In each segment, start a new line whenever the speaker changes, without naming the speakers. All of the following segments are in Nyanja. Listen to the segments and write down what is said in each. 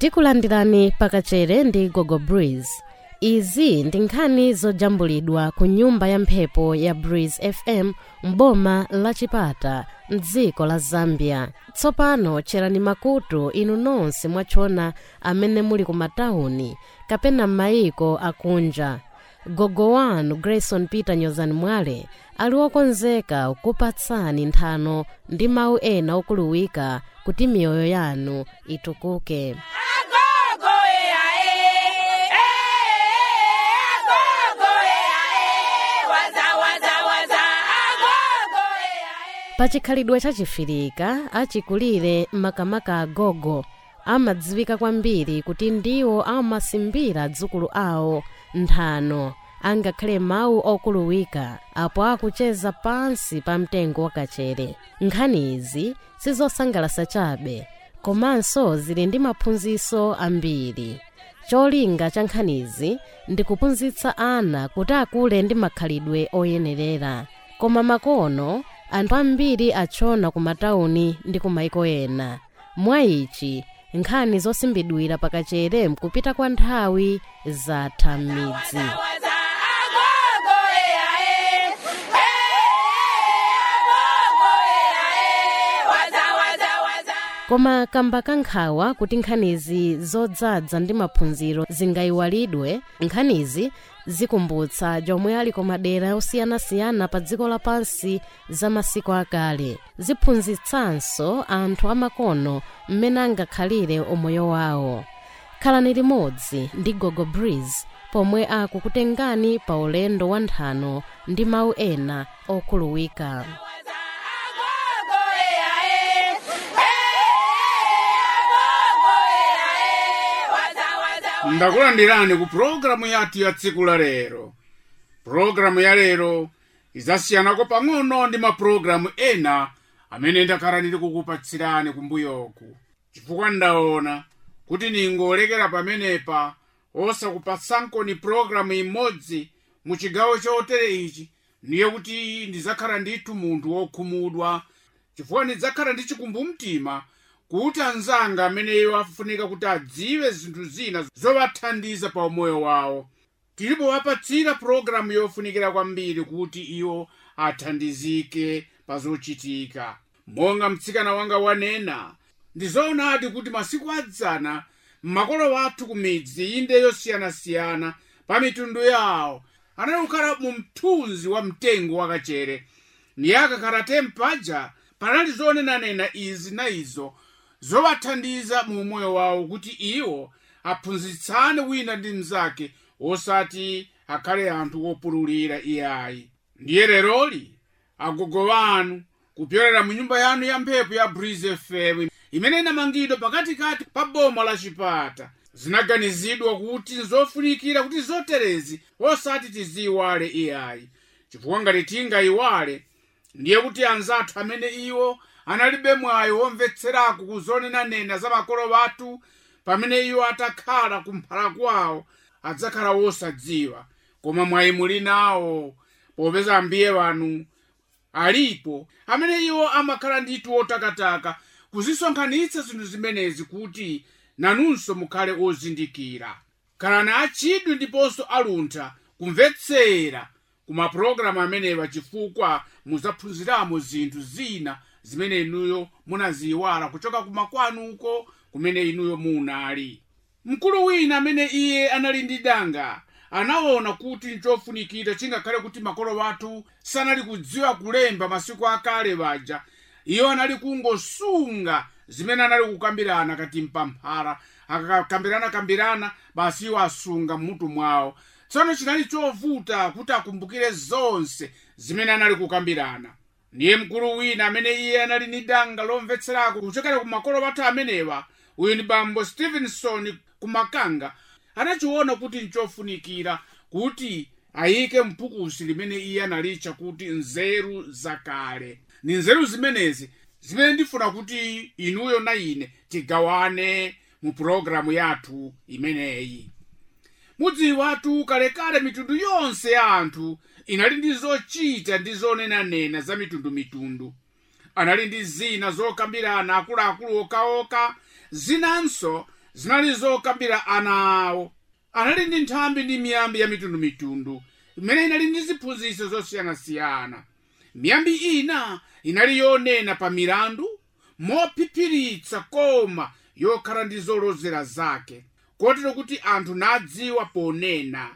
tikulandirani pakachere ndi gogo breeze izi ndi nkhani zojambulidwa ku nyumba ya mphepo ya breeze fm m'boma la chipata mdziko la zambia tsopano tcherani makutu inu nonse mwachona amene muli ku matawuni kapena m'mayiko akunja gogo wanu grayson peter nyozani mwale ali wokonzeka kupatsani nthano ndi mawu ena okuluwika kuti miyoyo yanu itukuke pachikhalidwe chachifirika achikulire makamaka agogo amadziwika kwambiri kuti ndiwo amasimbira dzukulu awo nthano angakhale mawu okuluwika apo akucheza pansi pa mtengo wakachere nkhani izi sizosangalasa chabe komanso zili ndi maphunziro ambiri cholinga cha nkhanizi ndi kuphunzitsa ana kuti akule ndi makhalidwe oyenerera koma makono anthu ambiri achona ku matawuni ndi ku maiko ena mwa ichi nkhani zosimbidwira pakachere mkupita kwa nthawi zatha m'midzi koma kamba kankhawa kuti nkhanizi zodzadza ndi maphunziro zingayiwalidwe nkhanizi zikumbutsa jomwe ali ku madera osiyanasiyana pa dziko lapansi za masiku akale ziphunzitsanso anthu amakono mmene angakhalire umoyo wawo khalani limodzi ndi gogo breeze pomwe akukutengani pa ulendo wa nthano ndi mawu ena okhuluwika
ndakulandirani ku pulogalamu yathu ya tsiku la lero pulogalamu ya lero izasiyanako pang'ono ndi mapulogalamu ena amene ndakhala ndili kukupatsirani kumbuyoku chifukwa ndaona kuti ningolekera pamenepa osakupatsanko ni pulogalamu imodzi mu chigawo chotere ichi ndiye kuti ndizakhala ndithu munthu wokhumudwa chifukwa ndidzakhala ndi chikumbumtima kuti anzanga ameneyo afunika kuti adziwe zinthu zina zovathandiza pa umoyo wawo tilipo wapatsira pulogalamu yofunikira kwambiri kuti iwo athandizike pa zochitika monga mtsikana wanga wanena ndizoonadi kuti masiku adzana makolo wathu ku midzi inde yosiyanasiyana pa mitundu yawo analikukhala mu mthunzi wa mtengo wakachere niye akakhala tempaja panali zonenanena izi na izo zowathandiza mu umoyo wawo kuti iwo aphunzitsane wina ndi mnzake osati akhale anthu opululira iyayi ndiye leroli agogo wanu kupyolera mu nyumba yanu ya mphepo ya breeze fm imene inamangidwa pakatikati pa boma la chipata zinaganizidwa kuti nzofunikira kuti zoterezi osati tiziyiwale iyayi chifukwa ngati tingayiwale ndiye kuti anzathu amene iwo analibe mwayi womvetserako kuzonenanena za makolo wathu pamene iwo atakhala kumphala kwawo adzakhala wosadziwa koma mwayi muli nawo popeza ambiye wanu alipo amene iwo amakhala ndithu wotakataka kuzisonkhanitsa zinthu zimenezi kuti nanunso mukhale ozindikira khalani achidwi ndiponso aluntha kumvetsera ku mapulogalamu amenewa chifukwa muzaphunziramo zinthu zina zimene inuyo munaziyiwala kuchoka kumakwanuko kumene inuyo munali mkulu wina amene iye anali ndi danga anaona kuti nchofunikira chingakhale kuti makolo wathu sanali kudziwa kulemba masiku akale baja iyo anali kungosunga zimene anali kukambirana kati mpamphara akakambirana-kambirana basi iwo asunga mmutu mwawo tsono chinali chovuta kuti akumbukire zonse zimene anali kukambirana ndiye mkulu wina amene iye anali ni danga lomvetserako kuchokera ku makolo wathu amenewa uyu ndi bambo stevenson kumakanga anachiona kuti nchofunikira kuti ayike mphukusi limene iye analitcha kuti nzeru zakale ni nzeru zimenezi zimene ndifuna kuti inuyo na ine tigawane mu pulogalamu yathu imeneyi mudziwatu kalekale mitundu yonse ya anthu inali ndi zochita ndi zonenanena za mitundumitundu anali ndi zina zokambirana akuluakulu okaoka zinanso zinali zokambira ana awo anali ndi nthambi ndi miyambi ya mitundumitundu imene inali ndi ziphunzitso zosiyanasiyana miyambi ina inali yonena pa milandu mophiphiritsa koma yokhala ndi zolozera zake kotero kuti anthu nadziwa ponena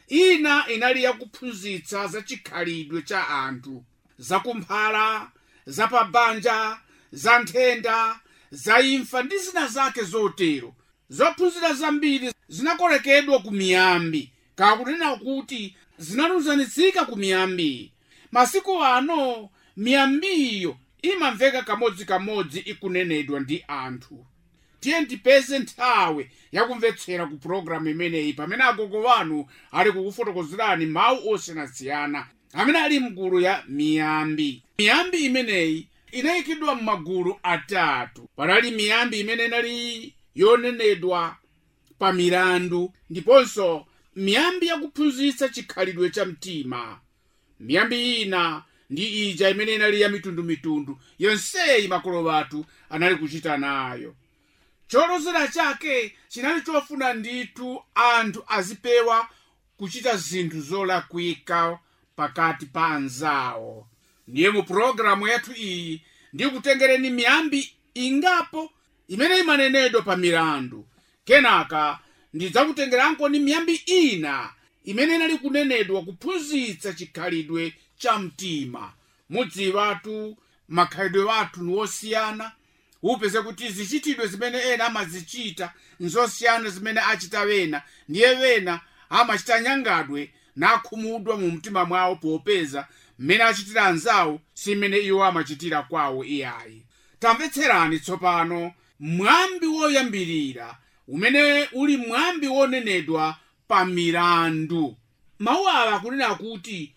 ina inali yakuphunzitsa za chikhalidwe cha anthu zakumphala zapabanja za nthenda za imfa ndi zina zake zotero zophunzira zambiri zinakolekedwa ku miyambi kakunena kuti zinaluzanitsika ku miyambi masiku ano miyambiyo imamveka kamodzikamodzi ikunenedwa ndi anthu tiye tipeze nthawi yakumvetsera ku pulogalamu imeneyi pamene agogo wanu ali kukufotokozerani mawu osiyanasiyana amene ali mgulu ya miyambi miyambi imeneyi inayikidwa m'magulu atatu panali miyambi imene inali yonenedwa pa milandu ndiponso miyambi yakuphunzitsa chikhalidwe cha mtima miyambi ina ndi ija imene inali ya mitundumitundu yonseyi makolo athu anali kuchita nayo cholozera chake chinali chofuna ndithu anthu azipewa kuchita zinthu zolakwika pakati pa anzawo ndiye mu pulogalamu yathu iyi ndikutengereni miyambi ingapo imene imanenedwa pa milandu kenaka ndidzakutengeranko ni miyambi ina imene inali kunenedwa kuphunzitsa chikhalidwe cha mtima mudziwatu makhalidwe wathu ni wosiyana upeze kuti zichitidwe zimene ena amazichita nzosiyana zimene achita wena ndiye wena amachita nyangadwe nakhumudwa mu mtima mwawo popeza mmene achitira anzawo si mmene iwo amachitira kwawo iyayi tamvetserani tsopano mwambi woyambirira umene uli mwambi wonenedwa pa milandu mawu awa akunena kuti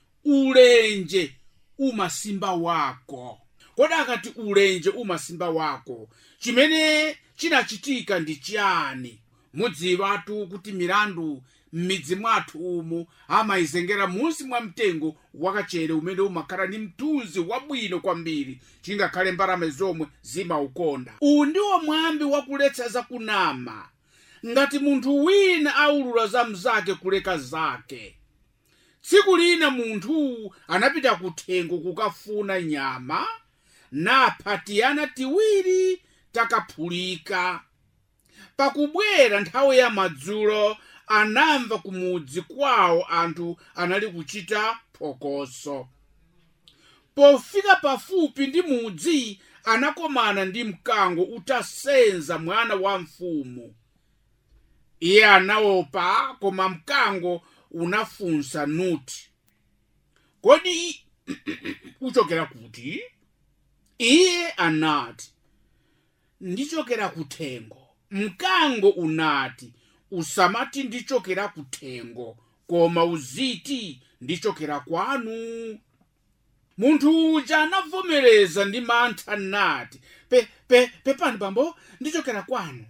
ulenje umasimba wako kodi akati ulenje umasimba wako chimene chinachitika ndi chiyani mudziwatu kuti milandu m'midzi mwathu umu amayizengera munsi mwa mtengo wakachere umene umakhala ndi mthunzi wabwino kwambiri chingakhale mbalame zomwe zimaukonda uwu ndiwo mwambi wakuletsa zakunama ngati munthu wina aulula za mzake kuleka zake tsiku lina munthu anapita kuthengo kukafuna nyama napha tiyana tiwiri takaphulika pakubwera nthawi ya madzulo anamva kumudzi kwawo anthu anali kuchita phokoso pofika pafupi ndi mudzi anakomana ndi mkango utasenza mwana wa mfumu iye anaopa koma mkango unafunsa nuti kodi uchokera kuti iye anati ndichokera kuthengo mkango unati usamati ndichokera kuthengo koma uziti ndichokera kwanu munthu uja anavomereza ndi mantha nati pe, pe, pepani bambo ndichokera kwanu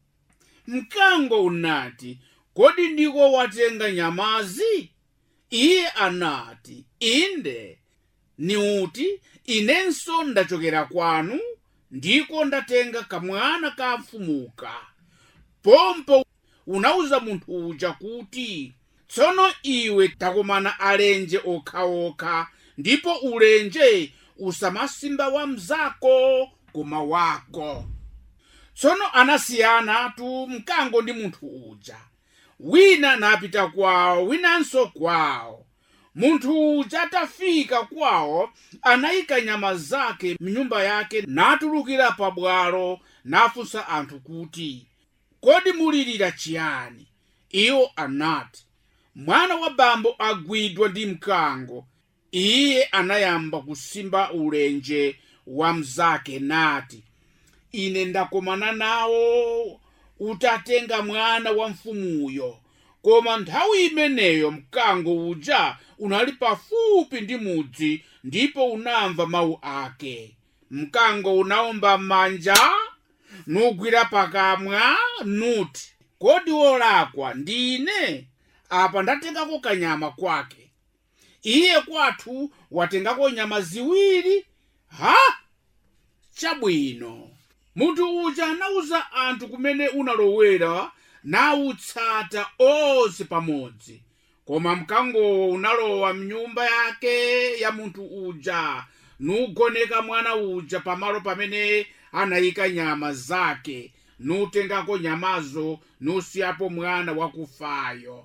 mkango unati kodi ndiko watenga nyamazi iye anati inde ni uti inenso ndachokera kwanu ndiko ndatenga kamwana ka mfumuka pompo unauza munthu uja kuti tsono iwe takomana alenje okhaokha ndipo ulenje usamasimba wa mzako koma wako tsono anasiyanatu mkango ndi munthu uja wina napita kwawo winanso kwawo munthu uja atafika kwawo anayika nyama zake mnyumba yake natulukira pabwalo nafunsa anthu kuti kodi mulilira chiyani iwo anati mwana wa bambo agwidwa ndi mkango iye anayamba kusimba ulenje wa mzake nati ine ndakomana nawo utatenga mwana wa mfumuyo koma nthawi imeneyo mkango uja unali pafupi ndi mudzi ndipo unamva mawu ake mkango unaomba manja nugwira pakamwa nuti kodi wolakwa ndine apa ndatengako kanyama kwake iye kwathu watengako nyama ziwiri ha chabwino munthu uja anawuza anthu kumene unalowera nawutsata onse pamodzi koma mkangowo unalowa mnyumba yake ya munthu uja nugoneka mwana uja pamalo pamene anayika nyama zake nutengako nyamazo nusiyapo mwana wakufayo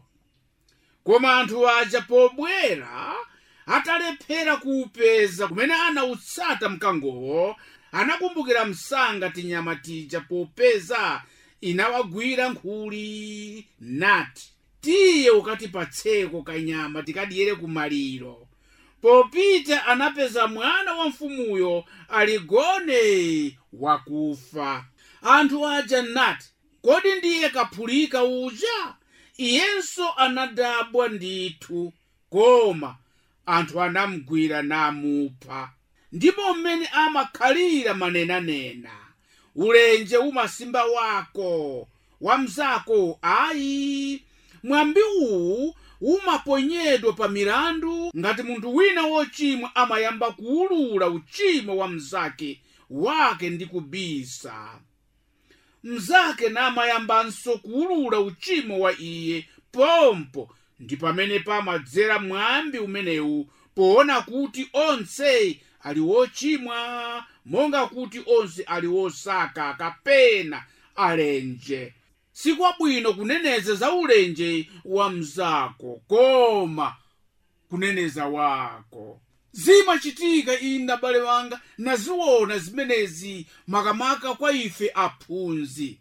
koma anthu aja pobwera atalephera kuupeza kumene anawutsata mkangowo anakumbukira msanga tinyama tija popeza inawagwira nkhuli nati tiye ukatipatseko kanyama tikadiyere kumaliro popita anapeza mwana wa mfumuyo aligone wakufa anthu aja nati kodi ndiye kaphulika uja iyenso anadabwa ndithu koma anthu anamgwira namupha ndipo mmene amakhalira manenanena ulenje umasimba wako wamzako ayi mwambi uwu umaponyedwa pa milandu ngati munthu wina wochimwa amayamba kuwulula uchimo wa mnzake wake ndi kubisa mnzake namayambanso kuwulula uchimo wa iye pompo ndi pamene pamadzera mwambi umenewu poona kuti onse ali wochimwa monga kuti onse ali wosaka kapena alenje sikwabwino kuneneza za ulenje wa mzako koma kuneneza wako zimachitika ine abale wanga naziona zimenezi makamaka kwa ife aphunzi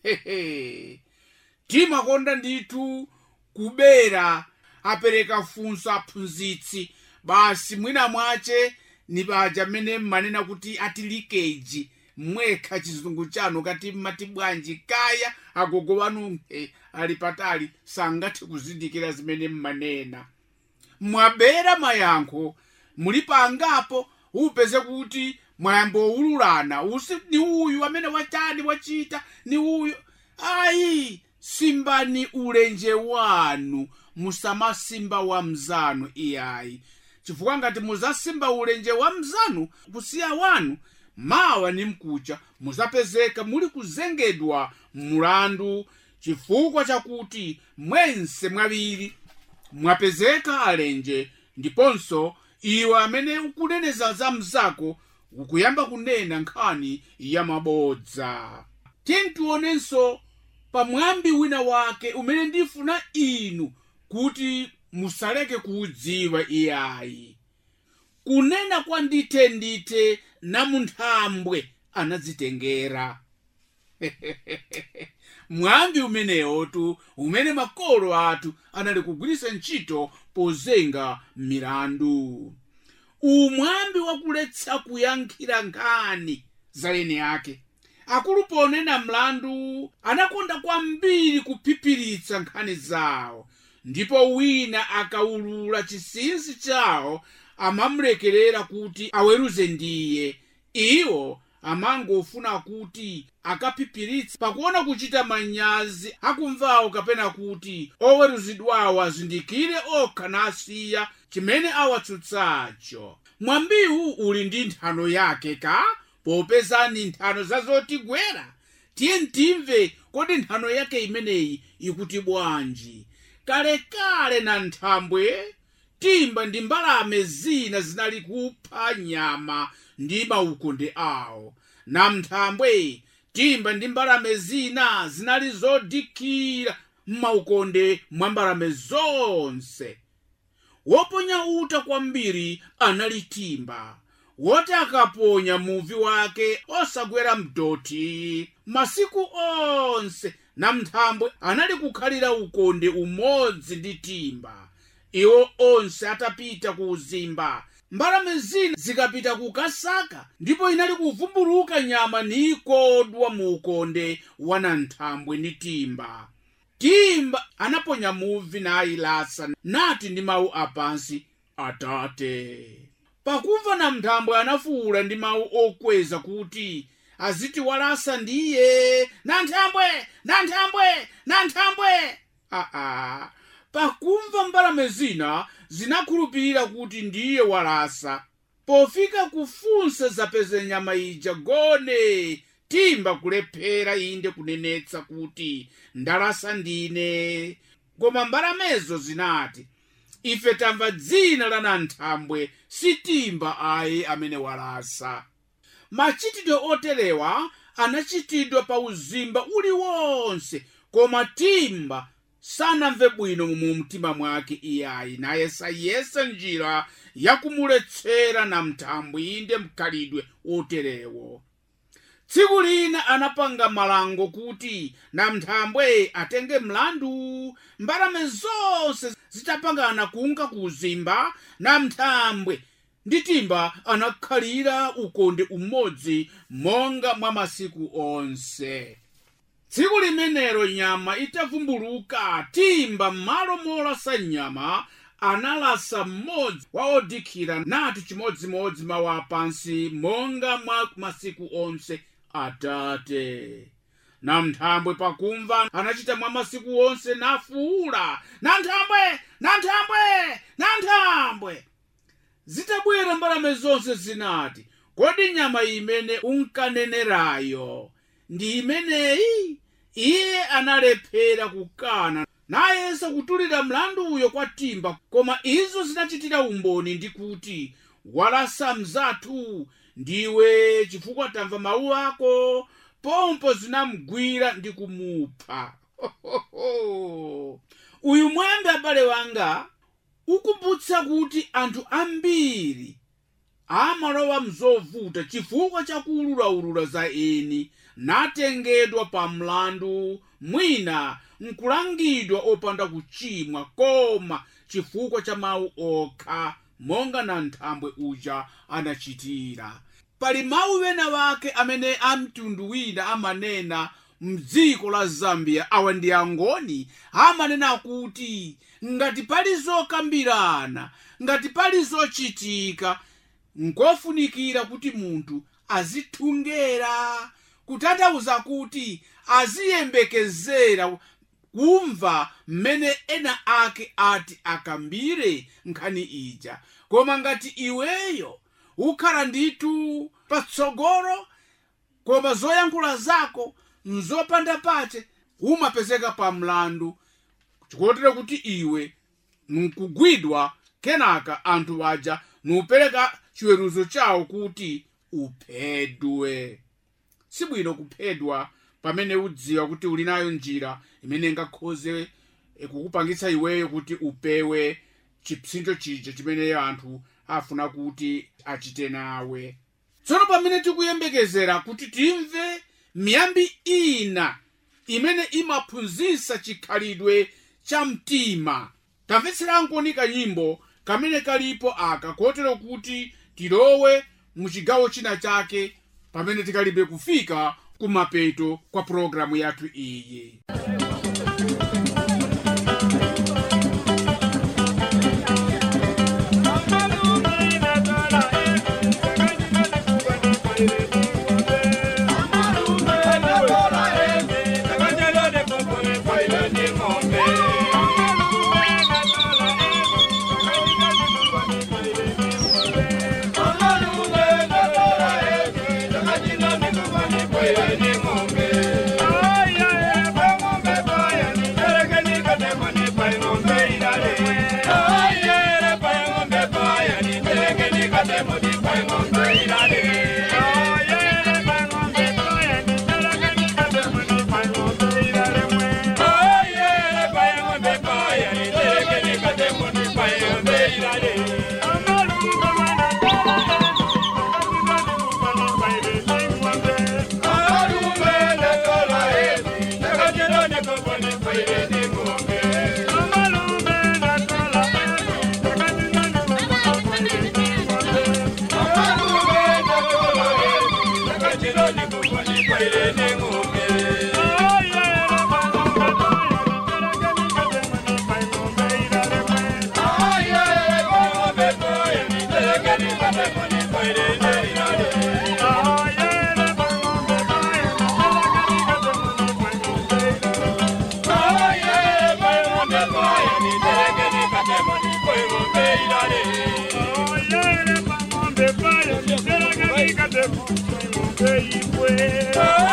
hehe timakonda ndithu kubera apereka funso aphunzitsi basi mwina mwache ni paja mmene mmanena kuti ati likeji mwekha chizungu chanu kati mmati bwanji kaya agogo wanu eh, ali patali sangathe kuzindikira zimene mmanena mwabera mayankho muli pangapo upeze kuti mwayamba owululana usi ni uyu amene wachani wachita ni uyu ayi simbani ulenje wanu musamasimba wa mzanu iyayi chifukwa ngati muzasimba ulenje wa mzanu kusiya wanu mawa ni mkucha muzapezeka muli kuzengedwa mulandu chifukwa chakuti mwense mwaviri mwapezeka alenje ndiponso iwe amene ukuneneza za mzako ukuyamba kunena nkhani ya mabodza tiye tionenso pamwambi wina wake umene ndifuna inu kuti musaleke kuudziwa iyayi kunena kwa ndite ndite namunthambwe anadzitengera mwambi umenewotu umene makolo athu anali kugwiritsa ntchito pozenga milandu umwambi wakuletsa kuyankhira nkhani za eni ake akulu ponena mlandu anakonda kwambiri kuphipiritsa nkhani zawo ndipo wina akawulula chinsinsi chawo amamlekerera kuti aweruze ndiye iwo amangofuna kuti akaphipiritse pakuona kuchita manyazi akumvawo kapena kuti oweruzidwawo azindikire okha nasiya chimene awatsutsacho mwambiwu uli ndi nthano yake ka popezani nthano zazotigwera tiye ntimve kodi nthano yake imeneyi ikuti bwanji kalekale na nthambwe timba ndi mbalame zina zinali kupha nyama ndi maukonde awo na mthambwe timba ndi mbalame zina zinali zodikira m'maukonde mwa mbalame zonse woponya uta kwambiri anali timba woti akaponya muvi wake osagwera mdoti masiku onse na mthambwe anali kukhalira ukonde umodzi ndi timba iwo onse atapita ku uzimba mbalame zina zikapita kukasaka ndipo inali kuvumbuluka nyama nikodwa mu ukonde wa nanthambwe ndi timba timba anaponya muvi nayilasa nati ndi mawu apansi atate pakumva namthambwe anafuwula ndi mawu okweza kuti aziti walasa ndiye nanthambwe nanthambwe nanthambwe aa pakumva mbalame zina zinakhulupirira kuti ndiye walasa pofika kufunsa zapeze nyama ija gone timba kulephera inde kunenetsa kuti ndalasa ndine koma mbalamezo zinati ife tamva dzina la nanthambwe sitimba ayi amene walasa machitidwe oterewa anachitidwa pa uzimba uliwonse koma timba sanamve bwino mu mtima mwake iyayi naye sayesa njira yakumuletsera namthambwe inde mkhalidwe oterewo tsiku lina anapanga malango kuti namthambwe atenge mlandu mbalame zonse zitapangana kunka ku uzimba namthambwe ndi timba anakhalira ukonde umodzi monga mwa masiku onse tsiku limenelo nyama itavumbuluka timba m'malo molasa nyama analasa mmodzi wa odikhira nati chimodzimodzi mawu apansi monga mwa masiku onse atate namthambwe pakumva anachita mwa masiku onse nafuula nanthambwe nanthambwe nanthambwe zitabwera mbalame zonse zinati kodi nyama imene unkanenerayo ndi imeneyi iye analephera kukana nayesa kutulira mlanduyo kwa timba koma izo zinachitira umboni ndi kuti walasa mzathu ndiwe chifukwa tamva mawu ako pompo zinamgwira ndi kumupha uyu mwembe abale wanga ukumbutsa kuti anthu ambiri amalowa mzovuta chifukwa chakuululaulula za eni natengedwa pa mlandu mwina nkulangidwa opanda kuchimwa koma chifukwa cha mawu okha monga nanthambwe uja anachitira pali mawu wena wake amene amtundu wina amanena mdziko la zambia awa ndi angoni amanena kuti ngati pali zokambirana ngati pali zochitika nkofunikira kuti munthu azithungera kutanthauza kuti aziyembekezera kumva mmene ena ake ati akambire nkhani ija koma ngati iweyo ukhala ndithu patsogolo koma zoyankhula zako nzopanda pache umapezeka pa mlandu chikotero kuti iwe nkugwidwa kenaka anthu aja nupereka chiweruzo chawo kuti uphedwe sibwino kuphedwa pamene udziwa kuti uli nayo njira imene ingakhoze kukupangitsa iweyo kuti upewe chipsinjo chija chimene anthu afuna kuti achite nawe tsono pamene tikuyembekezera kuti timve miyambi ina imene imaphunzitsa chikhalidwe cha mtima tamvetseranko kanyimbo kamene kalipo aka kotero kuti tilowe mu chigawo china chake pamene tikalibe kufika kumapeto kwa pologalamu yathu iyi
Oh,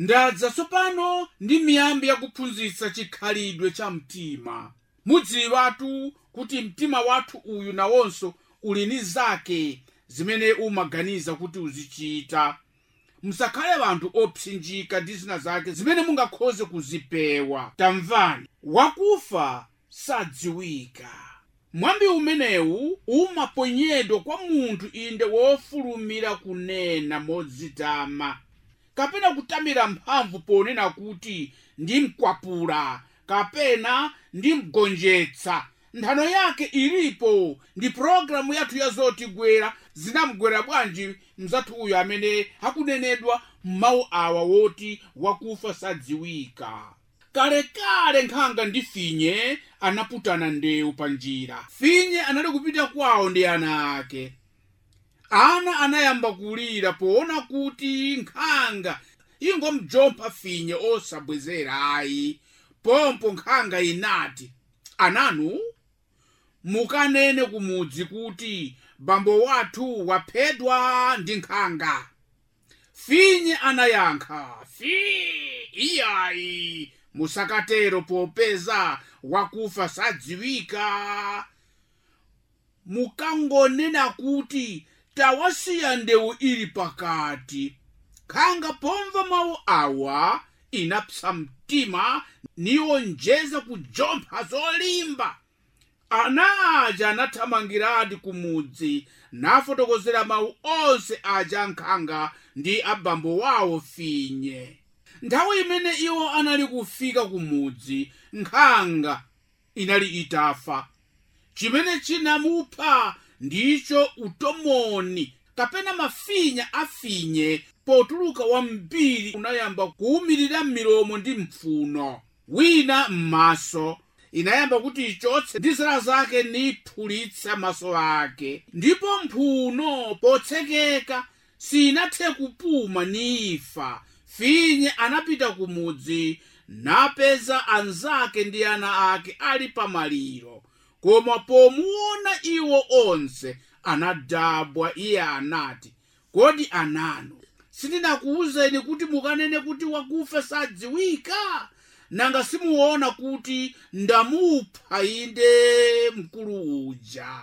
ndadza tsopano ndi miyambi yakuphunzitsa chikhalidwe cha mtima mudziwatu kuti mtima wathu uyu nawonso uli ni zake zimene umaganiza kuti uzichita musakhale anthu opsinjika ndi zina zake zimene mungakhoze kuzipewa tamvani wakufa sadziwika mwambi umenewu umaponyedwa kwa munthu inde wofulumira kunena modzitama kapena kutamira mphamvu ponena kuti ndimkwapula kapena ndimgonjetsa nthano yake ilipo ndi pologalamu yathu yazotigwera zinamgwera bwanji mzathu uyu amene akunenedwa m'mawu awa woti wakufa sadziwika kalekale nkhanga ndi finye anaputana ndewu pa njira finye anali kupita kwawo ndi ana ake ana anayamba kulira poona kuti nkhanga ingomjompha finye osabwezera ayi pompo nkhanga inati ananu mukanene kumudzi kuti bambo wathu waphedwa ndi nkhanga finye anayankha fi iyayi musakatero popeza wakufa sadziwika mukangonena kuti tawasiya ndewu ili pakati nkhanga pomva mawu awa inapsa mtima niwonjeza kujompha zolimba ana aja anathamangiradi kumudzi nafotokozera mawu onse aja nkhanga ndi abambo wawo finye nthawi imene iwo anali kufika kumudzi nkhanga inali itafa chimene chinamupha ndicho utomoni kapena mafinya afinye potuluka wambiri unayamba kuwumirira m'milomo ndi mphuno wina m'maso inayamba kuti ichotse ndi zala zake niphulitsa maso ake ndipo mphuno potsekeka sinathe kupuma nifa finye anapita kumudzi napeza anzake ndi ana ake ali pamaliro koma pomuona iwo onse anadabwa iye anati kodi ananu sindinakuwuzeni kuti mukanene kuti wakufa sadziwika nanga simuona kuti ndamupha inde mkulu uja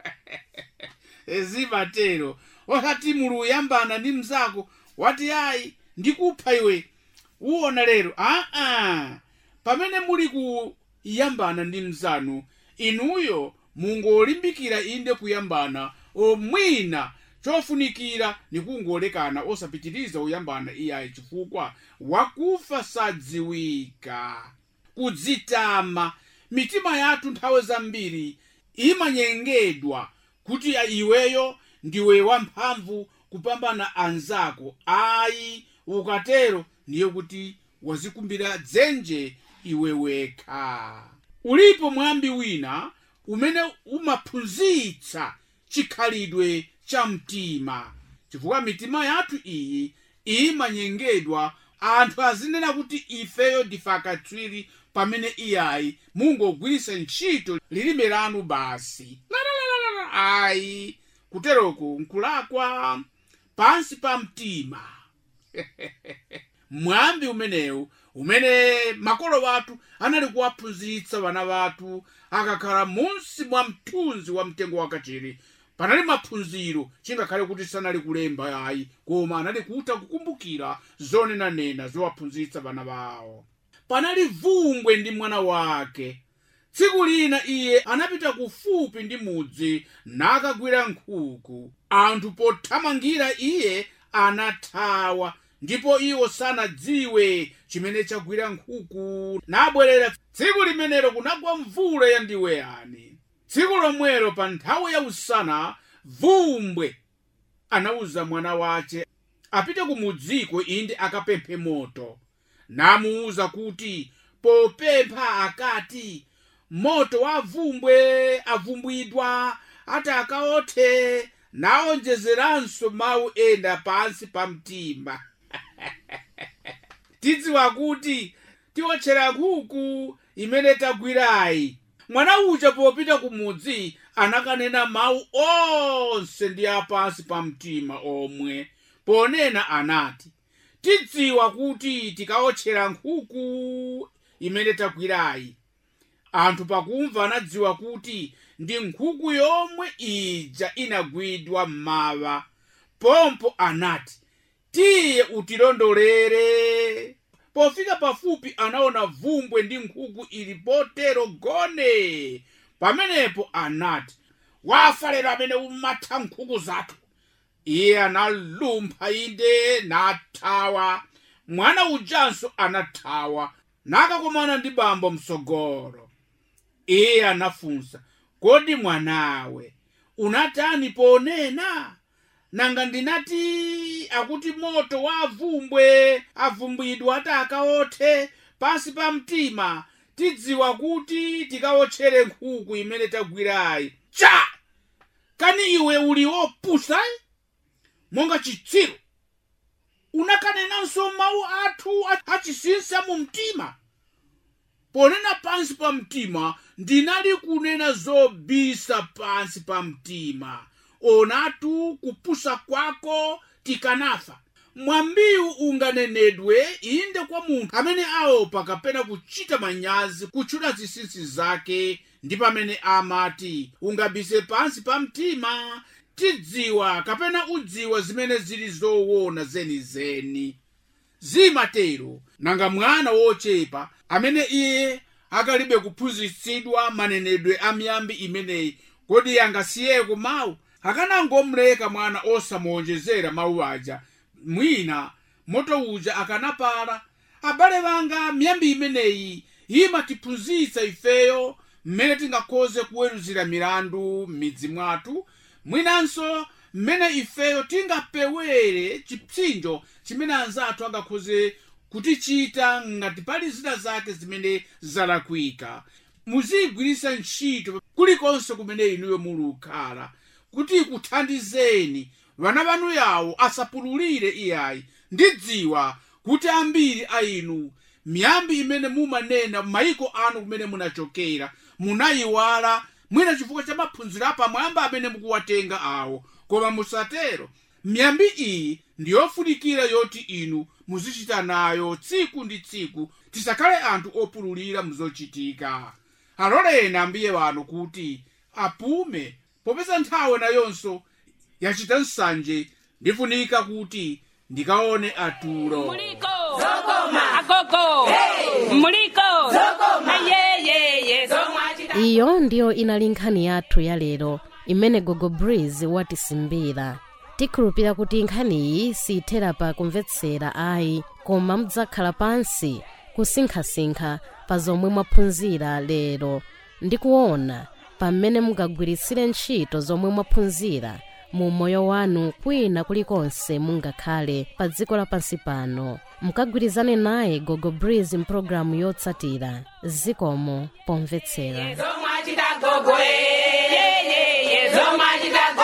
zimatero osati mulu uyambana ndi mzako wati ayi ndikupha iwe uwona lero aa pamene muli kuyambana ndi mzanu inuyo mungolimbikira inde kuyambana omwina chofunikira nikungolekana osapitiriza uyambana iyayi chifukwa wakufa sadziwika kudzitama mitima yathu nthawi zambiri imanyengedwa kuti iweyo ndiwe wamphamvu kupambana anzako ayi ukatero ndiye kuti wazikumbira dzenje iwe wekha ulipo mwambi wina umene umaphunzitsa chikhalidwe cha mtima chifukwa mitima yathu iyi imanyengedwa anthu azinena kuti ifeyo ndife akatswiri pamene iyayi mungogwiritsa ntchito lilime lanu basi Lalalala, ayi kuteroko nkulakwa pansi pa mtima mwambi umenewu umene makolo wathu anali kuwaphunzitsa vana vathu akakhala munsi mwa mthunzi wa mtengo wakachiri panali maphunziro chingakhale kuti sanali kulemba ayi koma anali kuta kukumbukira zonenanena zowaphunzitsa vana vawo panali vumbwe ndi mwana wake tsiku lina iye anapita kufupi ndi mudzi nakagwira nkhuku anthu pothamangira iye anathawa ndipo iwo sanadziwe chimene chagwira nkhuku nabwerera tsiku limenelo kunagwa mvula yandiweyani tsiku lomwelo pa nthawi ya usana vumbwe anawuza mwana wace apite kumudziko inde akapemphe moto namuwuza kuti popempha akati moto wa vumbwe avumbwidwa ati akaothe naonjezeranso mawu ena pansi pa mtima tidziwa kuti tiwotchera nkhuku imene tagwirayi mwana uja popita kumudzi anakanena mawu onse ndi apansi pa mtima omwe ponena anati tidziwa kuti tikaotchera nkhuku imene tagwirayi anthu pakumva anadziwa kuti ndi nkhuku yomwe ija inagwidwa m'mawa pompo anati tiye utilondolere pofika pafupi anaona vumbwe ndi nkhuku ili potero gone pamenepo anati wafa lero amene umatha nkhuku zathu iye analumpha inde nathawa mwana ujanso anathawa nakakumana ndi bambo msogolo iye anafunsa kodi mwanawe unatani ponena nanga ndinati akuti moto wa avumbwe avumbwidwa ati akaothe pansi pa mtima tidziwa kuti tikaotchere nkhuku imene tagwirayi cha kani iwe uli wopusa monga chitsiru unakanenanso mawu athu achisinsa mu mtima ponena pansi pa mtima ndinali kunena zobisa pansi pa mtima onatu kupusa kwako tikanafa mwambiwu unganenedwe inde kwa munthu amene aopa kapena kuchita manyazi kutchula zinsinsi zake ndi pamene amati ungabise pansi pa mtima tidziwa kapena udziwa zimene zili zoona zenizeni zimatero nanga mwana wochepa amene iye akalibe kuphunzitsidwa manenedwe a miyambi imeneyi kodi angasiyeko mawu akanangomuleka mwana osamuonjezera mawu aja mwina moto uja akanapala abale banga miyambi imeneyi imatiphunzitsa ifeyo mmene tingakhoze kuweruzira milandu m'midzi mwathu mwinanso mmene ifeyo tingapewere chipsinjo chimene anzathu angakhoze kutichita ngati pali zina zake zimene zalakwika muziyigwiritsa ntchito kulikonse kumene inuyo mulukhala kuti ikuthandizeni vana vanu yawo asapululire iyayi ndidziwa kuti ambiri a inu miyambi imene mumanena m'mayiko anu kumene munachokera munayiwala mwina chifukwa cha maphunziro apamwamba amene mukuwatenga awo koma musatero miyambi iyi ndiyofunikira yoti inu muzichita nayo tsiku ndi tsiku tisakhale anthu opululira muzochitika aloleni ambiye wanu kuti apume popeza nthawe nayonso yachita nsanje ndifunika kuti ndikaone atulo
muliko agogo muliko ayeyeye
iyo ndiyo inali nkhani yathu ya lero imene gogo breeze watisimbira tikhulupira kuti nkhaniyi siyithera pa kumvetsera ayi koma mudzakhala pansi kusinkhasinkha pa zomwe mwaphunzira lero ndi kuona pamene mungagwiritsire ntchito zomwe mwaphunzira mu moyo wanu kwina kulikonse mungakhale pa dziko lapansi pano mukagwirizane naye gogo breeze mpulogalamu yotsatira zikomo pomvetsera
zomwachita gogo yeyeye zomwachita